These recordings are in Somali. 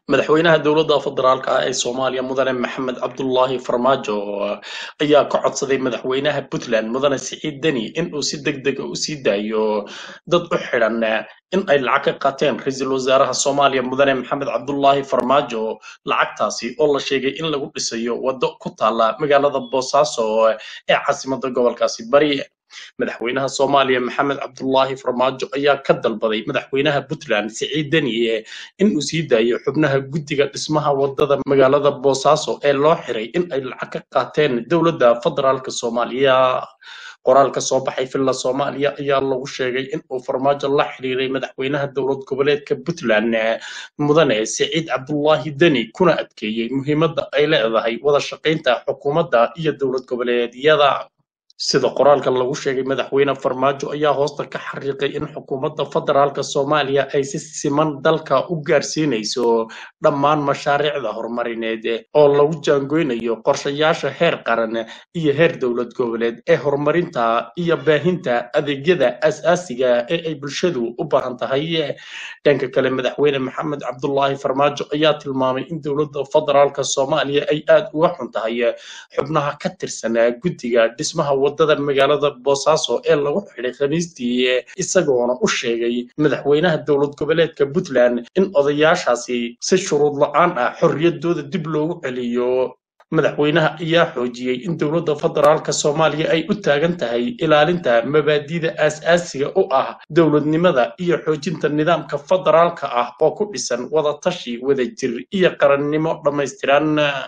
madaxweynaha dowladda federaalka ah ee soomaaliya mudane maxamed cabdulaahi farmaajo ayaa ka codsaday madaxweynaha puntland mudane siciid deni inuu si deg dega u sii daayo dad u xidhan in ay lacag ka qaateen ra-iisul wasaaraha soomaaliya mudane maxamed cabdulaahi farmaajo lacagtaasi oo la sheegay in lagu dhisayo waddo ku taala magaalada boosaaso ee caasimadda gobolkaasi bari madaxweynaha soomaaliya maxamed cabdulaahi farmaajo ayaa ka dalbaday madaxweynaha puntland siciid deni inuu sii daayo xubnaha guddiga dhismaha wadada magaalada boosaaso ee loo xiray in ay lacag ka qaateen dowladda federaalk soomaaliya qoraal ka soo baxay villa soomaaliya ayaa lagu sheegay in uu farmaajo la xiriiray madaxweynaha dowlad goboleedka puntland mudane siciid cabdulaahi deni kuna adkeeyey muhiimadda ay leedahay wada shaqaynta xukuumadda iyo dowlad goboleedyada sida qoraalka lagu sheegay madaxweyne farmaajo ayaa hoosta ka xariiqay in xukuumadda federaalka soomaaliya ay si siman dalka u gaarsiinayso dhammaan mashaariicda horumarineed oo lagu jaangoynayo qorshayaasha heer qaran iyo heer dowlad goboleed ee horumarinta iyo baahinta adeegyada as-aasiga ee ay bulshadu u baahan tahay dhanka kale madaxweyne maxamed cabdulaahi farmaajo ayaa tilmaamay in dowladda federaalka soomaaliya ay aad uga xun tahay xubnaha ka tirsan guddiga dhismaha wadada magaalada boosaaso ee lagu xidhay khamiistii isagoona u sheegay madaxweynaha dowlad goboleedka puntland in odayaashaasi si shuruud la-aan ah xorriyaddooda dib loogu celiyo madaxweynaha ayaa xoojiyey in dowladda federaalka soomaaliya ay u taagan tahay ilaalinta mabaadida aas-aasiga u ah dowladnimada iyo xoojinta nidaamka federaalka ah oo ku dhisan wadatashi wadajir iyo qarannimo dhammaystiran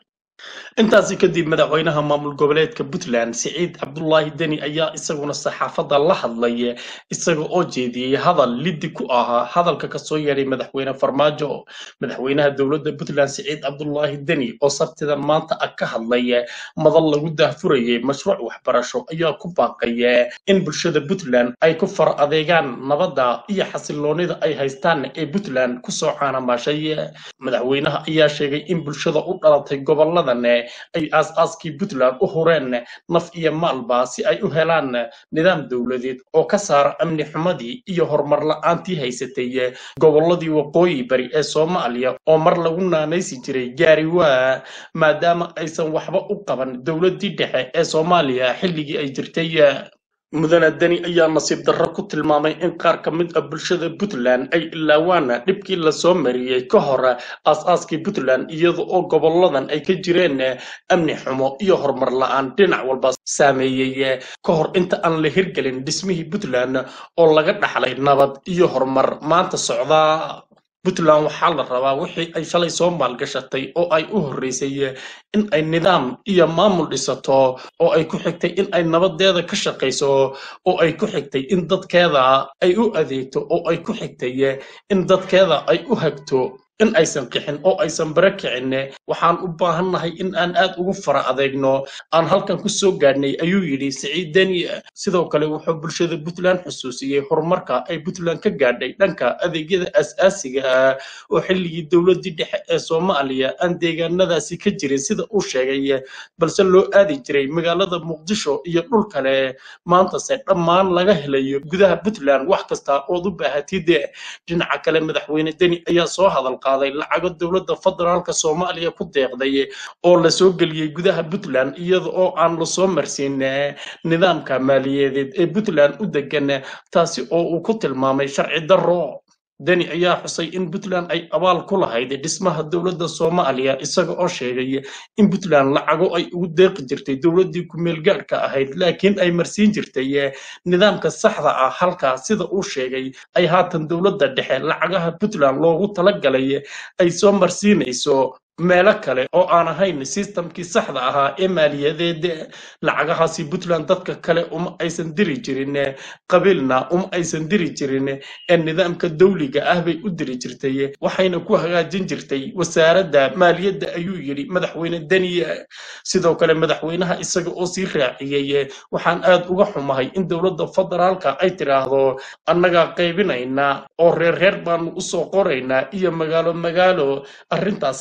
intaasi kadib madaxweynaha maamul goboleedka puntland siciid cabdulaahi deni ayaa isaguna saxaafadda la hadlay isaga oo jeediyey hadal liddi ku ahaa hadalka kasoo yeedhay madaxweyne farmaajo madaxweynaha dowladda puntland siciid cabdulaahi deni oo sabtidan maanta ah ka hadlay madal lagu daahfurayay mashruuc waxbarasho ayaa ku baaqay in bulshada puntland ay ku far adeegaan nabadda iyo xasiloonida ay haystaan ee puntland kusoo caanamaashay madaxweynaha ayaa sheegay in bulshada u dhalatay gobolada ay aas-aaskii puntland u hureen naf iyo maalba si ay u helaan nidaam dowladeed oo ka saara amni xumadii iyo horumar la-aantii haysatay gobolladii waqooyi bari ee soomaaliya oo mar lagu naanaysi jiray gaariwaa maadaama aysan waxba u qaban dowladdii dhexe ee soomaaliya xilligii ay jirtay mudane deni ayaa nasiib darro ku tilmaamay in qaar ka mid ah bulshada puntland ay ilaawaan dhibkii lasoo mariyey ka hor aas-aaskii puntland iyada oo goboladan ay ka jireen amni xumo iyo horumar la-aan dhinac walba saameeyey ka hor inta aan la hirgelin dhismihii puntland oo laga dhaxlay nabad iyo horumar maanta socdaa puntland waxaa la rabaa wixii ay shalay soo maalgashatay oo ay u horreysay in ay nidaam iyo maamul dhisato oo ay ku xigtay in ay nabadeeda ka shaqayso oo ay ku xigtay in dadkeeda ay u adeegto oo ay ku xigtay in dadkeeda ay u hagto in aysan qixin oo aysan bare kicin waxaan u baahannahay in aan aad ugu fara adeegno aan halkan ku soo gaadhnay ayuu yidhi siciid deni sidoo kale wuxuu bulshada puntland xusuusiyey horumarka ay puntland ka gaadhay dhanka adeegyada as-aasiga ah oo xilligii dowladdii dhexe ee soomaaliya aan deegaanadaasi ka jirin sida uu sheegay balse loo aadi jiray magaalada muqdisho iyo dhul kale maantase dhammaan laga helayo gudaha puntland wax kasta ood u baahatid dhinaca kale madaxweyne deni ayaa soo hadal lacago dowladda federaalka soomaaliya ku deeqday oo lasoo geliyey gudaha puntland iyada oo aan lasoo marsiin nidaamka maaliyadeed ee puntland u degan taasi oo uu ku tilmaamay sharci darro deni ayaa xusay in puntland ay abaal ku lahayd dhismaha dowladda soomaaliya isaga oo sheegay in puntland lacago ay ugu deeqi jirtay dowladdii ku-meelgaadhka ahayd laakiin ay marsiin jirtay nidaamka saxda ah halkaa sida uu sheegay ay haatan dowladda dhexe lacagaha puntland loogu talagalay ay soo marsiinayso meelo kale oo aan ahayn sistamkii saxda ahaa ee maaliyadeed lacagahaasi puntland dadka kale uma aysan diri jirin qabiilna uma aysan diri jirin ee nidaamka dawliga ah bay u diri jirtay waxayna ku hagaajin jirtay wasaaradda maaliyadda ayuu yidhi madaxweyne deni sidoo kale madaxweynaha isaga oo sii raaciyey waxaan aad uga xumahay in dowladda federaalka ay tidhaahdo annagaa qaybinaynaa oo reer reer baanu usoo qoraynaa iyo magaalo magaalo arrintaasina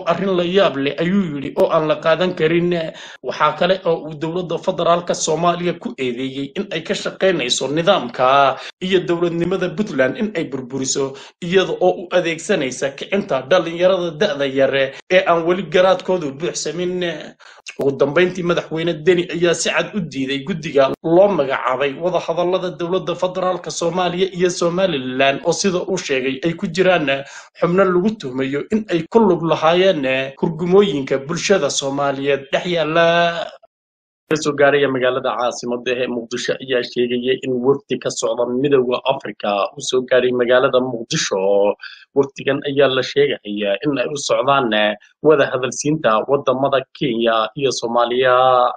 arrin la yaab leh ayuu yidhi oo aan la qaadan karin waxaa kale oo uu dowladda federaalka soomaaliya ku eedeeyey in ay ka shaqaynayso nidaamka iyo dowladnimada puntland in ay burburiso iyada oo u adeegsanaysa kicinta dhallinyarada da'da yare ee aan weli garaadkoodu buuxsamin ugu dambayntii madaxweyne deni ayaa si cad u diiday guddiga loo magacaabay wadahadallada dowladda federaalka soomaaliya iyo somalilan oo sida uu sheegay ay ku jiraan xubno lagu tuhmayo in ay ku lug lahaayeen hurgumooyinka bulshada soomaaliyeed dhex yaala kasoo gaaraya magaalada caasimada ee muqdisho ayaa sheegaya in wafdi ka socda midowda africa uu soo gaaray magaalada muqdisho wafdigan ayaa la sheegaya in ay u socdaan wada hadalsiinta wadamada kenya iyo soomaaliya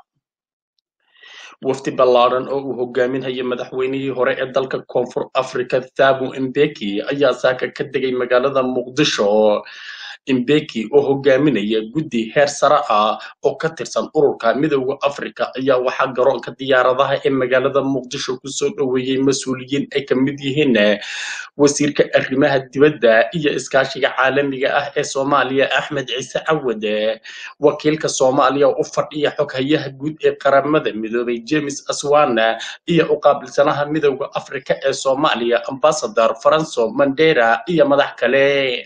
wafdi ballaaran oo uu hogaaminaya madaxweynihii hore ee dalka koonfur africa thabo mbeki ayaa saaka ka degay magaalada muqdisho imbeki oo hogaaminaya guddi heer sare ah oo ka tirsan ururka midowda africa ayaa waxaa garoonka diyaaradaha ee magaalada muqdisho kusoo dhoweeyey mas-uuliyiin ay ka mid yihiin wasiirka arrimaha dibadda iyo iskaashiga caalamiga ah ee soomaaliya axmed ciise cawad wakiilka soomaaliya u fadhiya xoghayaha guud ee qaramada midoobay james aswana iyo u qaabilsanaha midowda africa ee soomaaliya ambasador franco mandera iyo madax kale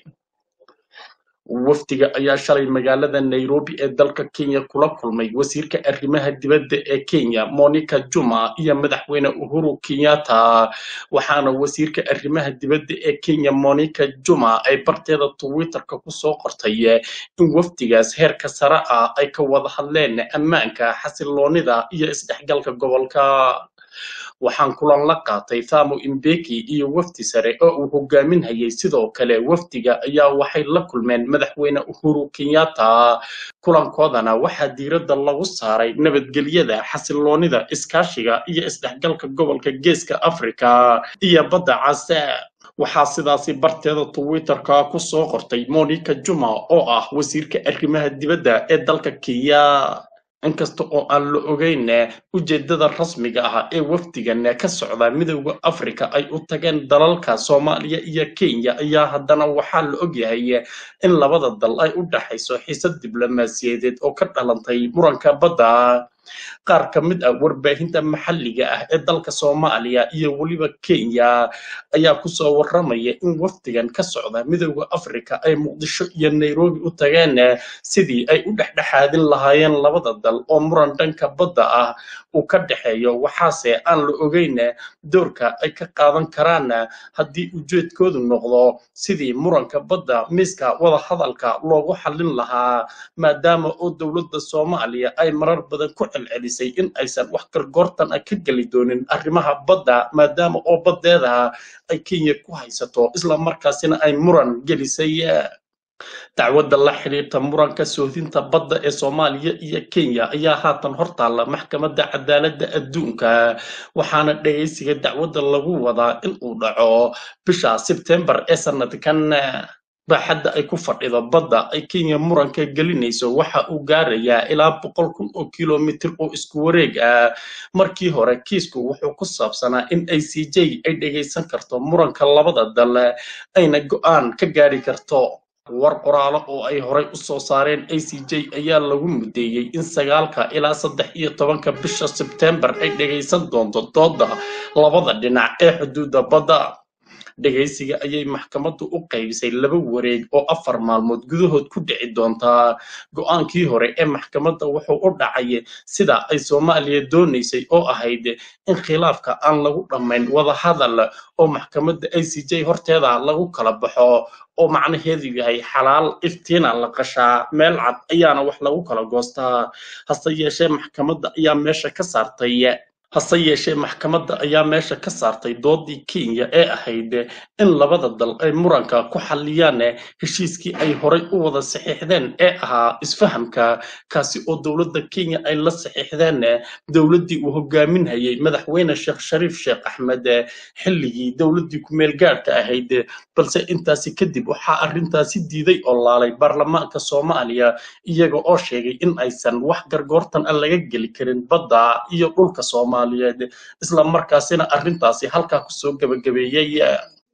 wafdiga ayaa shalay magaalada nairobi ee dalka kenya kula kulmay wasiirka arrimaha dibadda ee kenya monica juma iyo madaxweyne uhuru kenyatta waxaana wasiirka arrimaha dibadda ee kenya monica juma ay barteeda twitterka kusoo qortay in wafdigaas heerka sare ah ay ka wada hadleen ammaanka xasiloonida iyo isdhexgalka gobolka waxaan kulan la qaatay thamo imbeki iyo wafdi sare oo uu hogaaminhayay sidoo kale wafdiga ayaa waxay la kulmeen madaxweyne uhuru kenyatta kulankoodana waxaa diiradda lagu saaray nabadgelyada xasiloonida iskaashiga iyo isdhexgalka gobolka geeska afrika iyo badda case waxaa sidaasi barteeda twitterka ku soo qortay monica juma oo ah wasiirka arrimaha dibadda ee dalka kenya inkasta oo aan la ogeyn ujeedada rasmiga ah ee wafdigan ka socda midowda africa ay u tageen dalalka soomaaliya iyo kenya ayaa haddana waxaa la ogyahay in labada dal ay u dhaxayso xiisad diblomaasiyadeed oo ka dhalantay muranka badda qaar ka mid ah warbaahinta maxalliga ah ee dalka soomaaliya iyo weliba kenya ayaa kusoo warramaya in wafdigan ka socda midowda africa ay muqdisho iyo nairobi u tageen sidii ay u dhexdhexaadin lahaayeen labada dal oo muran dhanka badda ah uu ka dhexeeyo waxaase aan la ogeyn doorka ay ka qaadan karaan haddii ujeedkoodu noqdo sidii muranka badda miiska wada hadalka loogu xallin lahaa maadaama oo dowladda soomaaliya ay marar badan ku celcelisay in aysan wax gargoortan ah ka geli doonin arrimaha badda maadaama oo baddeeda ay kenya ku haysato isla markaasina ay muran gelisay dacwadda la xidhiirta muranka soodinta badda ee soomaaliya iyo kenya ayaa haatan hortaalla maxkamadda cadaaladda adduunka waxaana dhegaysiga dacwadda lagu wadaa in uu dhaco bisha sebtembar ee sanadkan baaxadda ay ku fadhido badda ay kenya muranka gelinayso waxa uu gaarayaa ilaa boqol kun oo kilomitir oo isku wareeg ah markii hore kiisku wuxuu ku saabsanaa in a c j ay dhegaysan karto muranka labada dal ayna go'aan ka gaari karto war qoraalo oo ay horay u soo saareen a c j ayaa lagu mudeeyey in sagaalka ilaa saddex iyo tobanka bisha sebtembar ay dhegaysan doonto dooda labada dhinac ee xuduudda badda dhegaysiga ayay maxkamaddu u qaybisay laba wareeg oo afar maalmood gudahood ku dhici doontaa go'aankii hore ee maxkamadda wuxuu u dhacay sida ay soomaaliya doonaysay oo ahayd in khilaafka aan lagu dhammayn wada hadal oo maxkamadda a c j horteeda lagu kala baxo oo macnaheedu yahay xalaal iftiina la qashaa meel cad ayaana wax lagu kala goostaa hase yeeshee maxkamadda ayaa meesha ka saartay hase yeeshee maxkamadda ayaa meesha ka saartay doodii kenya ee ahayd in labada dal ay muranka ku xalliyaan heshiiskii ay horay u wada saxiixdeen ee ahaa isfahamka kaasi oo dowladda kenya ay la saxiixdeen dowladdii uu hogaaminhayay madaxweyne sheekh shariif sheekh axmed xilligii dowladdii ku-meel gaadhka ahayd balse intaasi kadib waxaa arrintaasi diiday oo laalay baarlamaanka soomaaliya iyaga oo sheegay in aysan wax gargoortan a laga geli karin badda iyo dhulka soomaaliyeed isla markaasina arrintaasi halkaa kusoo gebagabeeyey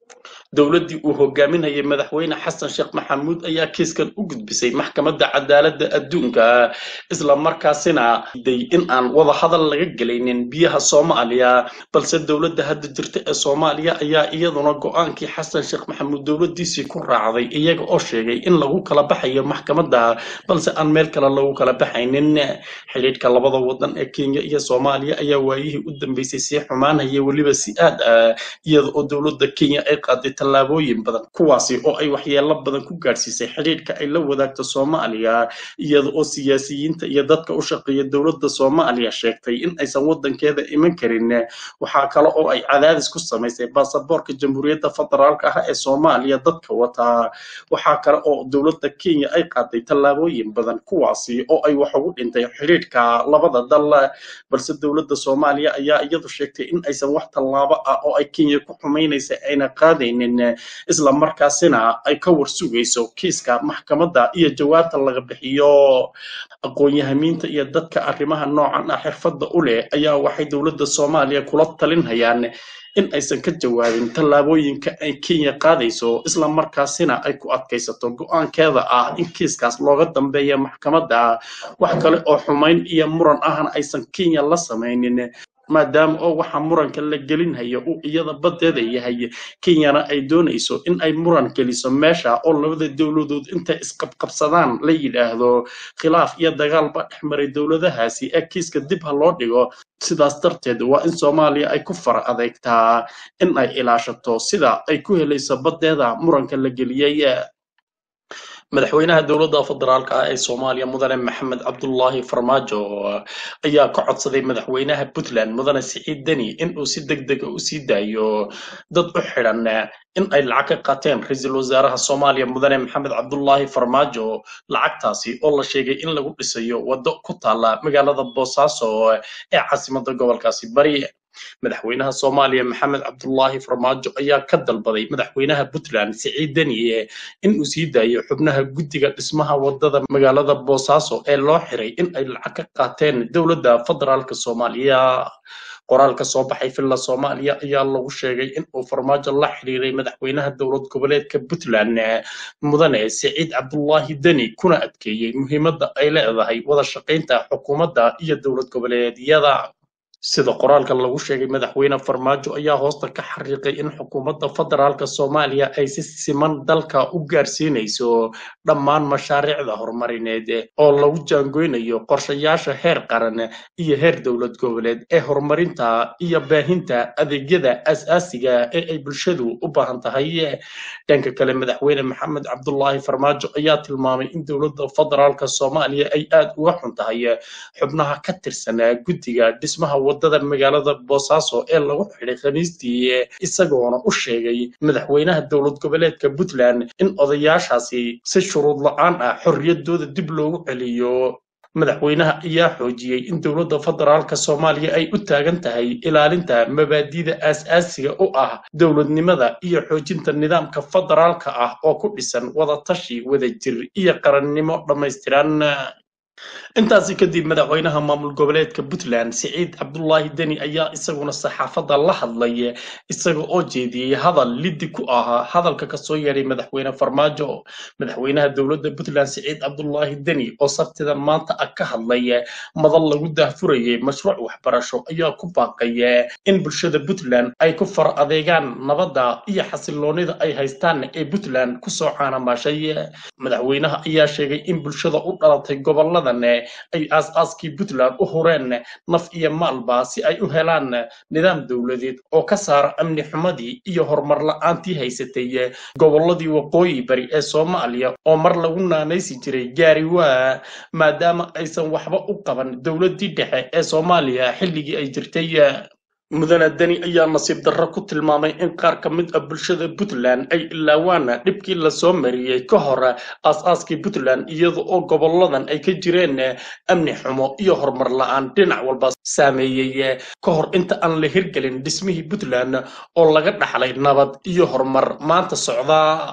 dowladdii uu hogaaminayay madaxweyne xasan sheekh maxamuud ayaa kiiskan u gudbisay maxkamadda cadaaladda adduunka isla markaasina day in aan wada hadal laga gelaynin biyaha soomaaliya balse dowladda hadda jirta ee soomaaliya ayaa iyaduna go-aankii xasan sheekh maxamuud dowladdiisii ku raacday iyaga oo sheegay in lagu kala baxayo maxkamadda balse aan meel kale lagu kala baxaynin xidhiidhka labada wadan ee kenya iyo soomaaliya ayaa waayihii u dambeysay sii xumaanaya weliba si aad ah iyada oo dowladda kenya ay qaaday tallaabooyin badan kuwaasi oo ay waxyeelo badan ku gaadhsiisay xidhiidhka ay la wadaagto soomaaliya iyada oo siyaasiyiinta iyo dadka u shaqeeya dowladda soomaaliya sheegtay in aysan wadankeeda iman karin waxaa kale oo ay cadaadis ku samaysay baasaboorka jamhuuriyadda federaalka ah ee soomaaliya dadka wataa waxaa kale oo dowladda kenya ay qaaday tallaabooyin badan kuwaasi oo ay wax ugu dhintay xidhiidhka labada dal balse dowladda soomaaliya ayaa iyadu sheegtay in aysan wax tallaabo ah oo ay kenya ku xumaynaysa ayna qaadaynin isla markaasina ay ka warsugayso kiiska maxkamadda iyo jawaabta laga bixiyo aqoon-yahamiinta iyo dadka arrimaha noocan ah xirfadda u leh ayaa waxay dowladda soomaaliya kula talinhayaan in aysan ka jawaabin tallaabooyinka ay kenya qaadayso isla markaasina ay ku adkaysato go-aankeeda ah in kiiskaas looga dambeeya maxkamadda wax kale oo xumayn iyo muran ahna aysan kenya la samaynin maadaama oo waxa muranka la gelinhayo uu iyada baddeeda yahay kenyana ay doonayso in ay muran geliso meesha oo labada dowladood intay isqabqabsadaan la yidhaahdo khilaaf iyo dagaal baa dhex maray dowladahaasi ee kiiska dib ha loo dhigo sidaas darteed waa in soomaaliya ay ku fara adeegtaa in ay ilaashato sida ay ku helayso baddeeda muranka la geliyey madaxweynaha dowladda federaalka ah ee soomaaliya mudane maxamed cabdulaahi farmaajo ayaa ka codsaday madaxweynaha puntland mudane siciid deni in uu si deg dega u sii daayo dad u xidhan in ay lacag ka qaateen ra-iisul wasaaraha soomaaliya mudane maxamed cabdulaahi farmaajo lacagtaasi oo la sheegay in lagu dhisayo waddo ku taalla magaalada boosaaso ee caasimadda gobolkaasi bari madaxweynaha soomaaliya maxamed cabdulaahi farmaajo ayaa ka dalbaday madaxweynaha puntland siciid deniye in uu sii daayo xubnaha guddiga dhismaha wadada magaalada boosaaso ee loo xiray in ay lacag ka qaateen dowladda federaalka soomaaliya qoraal ka soo baxay villa soomaaliya ayaa lagu sheegay in uu farmaajo la xiriiray madaxweynaha dowlad goboleedka puntland mudane siciid cabdulaahi deni kuna adkeeyey muhiimadda ay leedahay wada shaqaynta xukuumadda iyo dowlad goboleedyada sida qoraalka lagu sheegay madaxweyne farmaajo ayaa hoosta ka xariiqay in xukuumadda federaalka soomaaliya ay si siman dalka u gaarsiinayso dhammaan mashaariicda horumarineed oo lagu jaangoynayo qorshayaasha heer qaran iyo heer dowlad goboleed ee horumarinta iyo baahinta adeegyada aasaasiga ee ay bulshadu u baahan tahay dhanka kale madaxweyne maxamed cabdulaahi farmaajo ayaa tilmaamay in dowladda federaalka soomaaliya ay aad uga xun tahay xubnaha ka tirsanaa guddiga dhismaha wadada magaalada boosaaso ee lagu xidhay khamiistii isagoona u sheegay madaxweynaha dowlad goboleedka puntland in odayaashaasi si shuruud la-aan ah xorriyaddooda dib loogu celiyo madaxweynaha ayaa xoojiyey in dowladda federaalka soomaaliya ay u taagan tahay ilaalinta mabaadi'da aas-aasiga u ah dowladnimada iyo xoojinta nidaamka federaalka ah oo ku dhisan wadatashi wadajir iyo qarannimo dhammaystiran intaasi kadib madaxweynaha maamul goboleedka puntland siciid cabdulaahi deni ayaa isaguna saxaafadda la hadlay isaga oo jeediyey hadal liddi ku ahaa hadalka kasoo yeedhay madaxweyne farmaajo madaxweynaha dowladda puntland siciid cabdulaahi deni oo sabtidan maanta ah ka hadlay madal lagu daahfurayay mashruuc waxbarasho ayaa ku baaqay in bulshada puntland ay ku far adeegaan nabadda iyo xasiloonida ay haystaan ee puntland kusoo caanamaashay madaxweynaha ayaa sheegay in bulshada u dhalatay gobolada ay aas-aaskii puntland u hureen naf iyo maalba si ay u helaan nidaam dowladeed oo ka saara amni xumadii iyo horumar la-aantii haysatay gobolladii waqooyi bari ee soomaaliya oo mar lagu naanaysi jiray gaari waa maadaama aysan waxba u qaban dowladdii dhexe ee soomaaliya xilligii ay jirtay mudane deni ayaa nasiib darro ku tilmaamay in qaar ka mid ah bulshada puntland ay ilaawaan dhibkii lasoo mariyey ka hor aas-aaskii puntland iyada oo goboladan ay ka jireen amni xumo iyo horumar la-aan dhinac walba saameeyey ka hor inta aan la hirgelin dhismihii puntland oo laga dhaxlay nabad iyo horumar maanta socdaa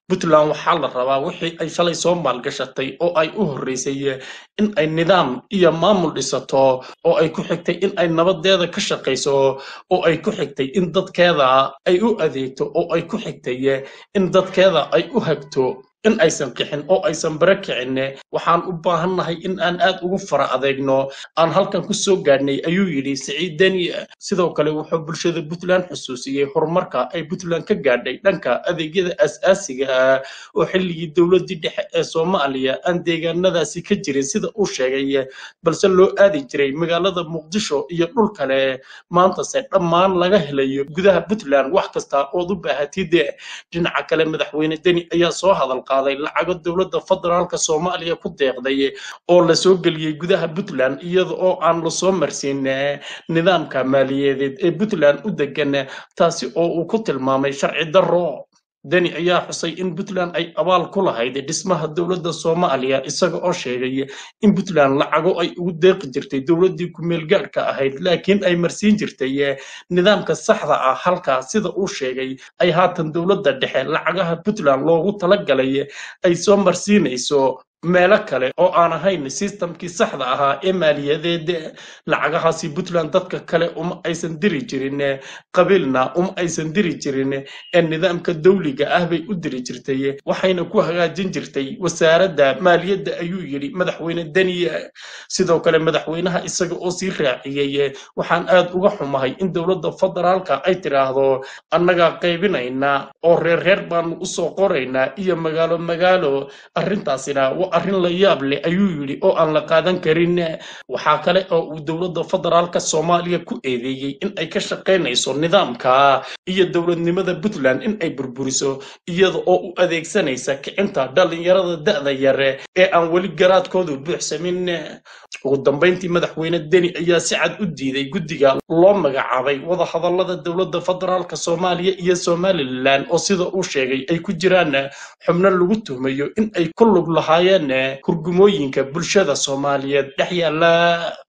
puntland waxaa la rabaa wixii ay shalay soo maalgashatay oo ay u horreysay in ay nidaam iyo maamul dhisato oo ay ku xigtay in ay nabadeeda ka shaqayso oo ay ku xigtay in dadkeeda ay u adeegto oo ay ku xigtay in dadkeeda ay u hagto in aysan qixin oo aysan bare kicin waxaan u baahannahay in aan aad ugu fara adeegno aan halkan ku soo gaadhnay ayuu yidhi siciid deni sidoo kale wuxuu bulshada puntland xusuusiyey horumarka ay puntland ka gaadhay dhanka adeegyada aas-aasiga ah oo xilligii dowladdii dhexe ee soomaaliya aan deegaanadaasi ka jirin sida uu sheegay balse loo aadi jiray magaalada muqdisho iyo dhul kale maantase dhammaan laga helayo gudaha puntland wax kasta ood u baahatid dhinaca kale madaxweyne deni ayaa soo hadal qaaday lacago dowladda federaalka soomaaliya ku deeqday oo la soo geliyey gudaha puntland iyada oo aan lasoo marsiin nidaamka maaliyadeed ee puntland u degan taasi oo uu ku tilmaamay sharci darro deni ayaa xusay in puntland ay abaal ku lahayd dhismaha dowladda soomaaliya isaga oo sheegay in puntland lacago ay ugu deeqi jirtay dowladdii ku-meel gaadhka ahayd laakiin ay marsiin jirtay nidaamka saxda ah halkaa sida uu sheegay ay haatan dowladda dhexe lacagaha puntland loogu talagalay ay soo marsiinayso meelo kale oo aan ahayn sistamkii saxda ahaa ee maaliyadeed lacagahaasi puntland dadka kale uma aysan diri jirin qabiilna uma aysan diri jirin ee nidaamka dawliga ah bay u diri jirtay waxayna ku hagaajin jirtay wasaaradda maaliyadda ayuu yidhi madaxweyne deniya sidoo kale madaxweynaha isaga oo sii raaciyey waxaan aad uga xumahay in dowladda federaalka ay tidhaahdo annagaa qaybinaynaa oo reer reer baanu usoo qoraynaa iyo magaalo magaalo arrintaasina waa arrin la yaab leh ayuu yidhi oo aan la qaadan karin waxaa kale oo uu dowladda federaalka soomaaliya ku eedeeyey in ay ka shaqaynayso nidaamka iyo dowladnimada puntland in ay burburiso iyada oo u adeegsanaysa kicinta dhallinyarada da'da yare ee aan weli garaadkoodu buuxsamin ugu dambayntii madaxweyne deni ayaa si cad u diiday guddiga loo magacaabay wadahadallada dowladda federaalka soomaaliya iyo somalilan oo sida uu sheegay ay ku jiraan xubno lagu tuhmayo in ay ku lug lahaayeen hurgumooyinka bulshada soomaaliyeed dhex yaalla